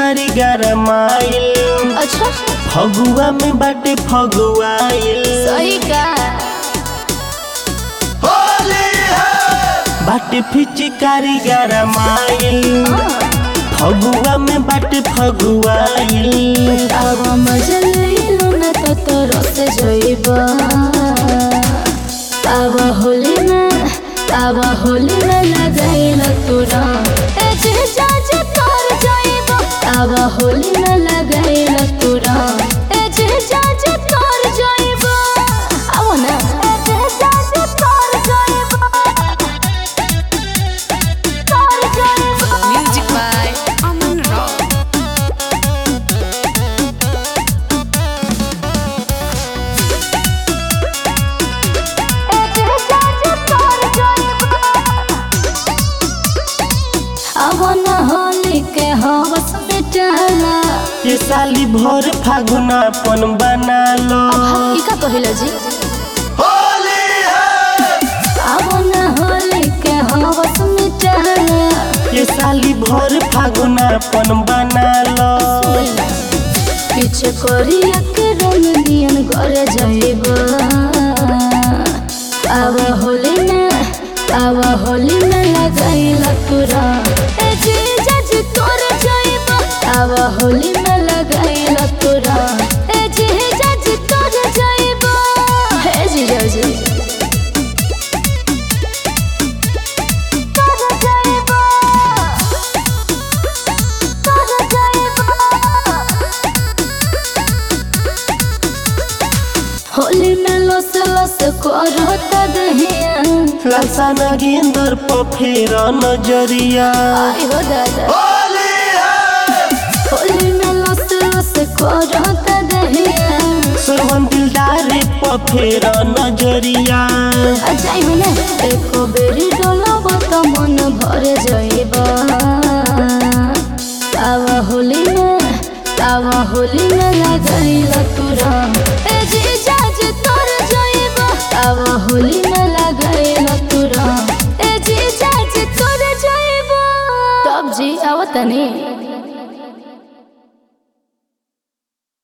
पिचकारी गरमाइल अच्छा फगुआ में बाटे फगुआइल सही का बाटे पिचकारी गरमाइल फगुआ में बाटे फगुआइल अब मजा लइलो न त तोर से जइबा अब होली में अब होली में लगाइल तोरा ए जे जा जे तोर जइबा अब होली में लगाइल तोरा ए जे जा जे तोर जइबा अब ना ए जे जा जे तोर जइबा तोर जइबा Music by Aman Rock. अवन होली के हवस मिटाला ये साली भर फागुनापन बना लो ई का कहिला जी अवन होली के हवस मिटाला ये साली भर फागुनापन बना लो पीछे करिया के रंग दियन घरे जाइबा अब होली में अब होली में लगाइला तुरा ए जी जज तोर जाइबा अब होली में लगाइला तुरा ए जी जज तोर जाइबा हे जी जज तोर जाइबा तोर जाइबा होली में लस लस करत दहिया लालसा नगेंदर पर फेर नजरिया आई हो दादा होली में लस लस करत दहिया सोहन दिलदार पर फेर नजरिया अजाई मने एको बेरी डोलब त मन भर जाइबा आवा होली में आवा होली में लगाइला तू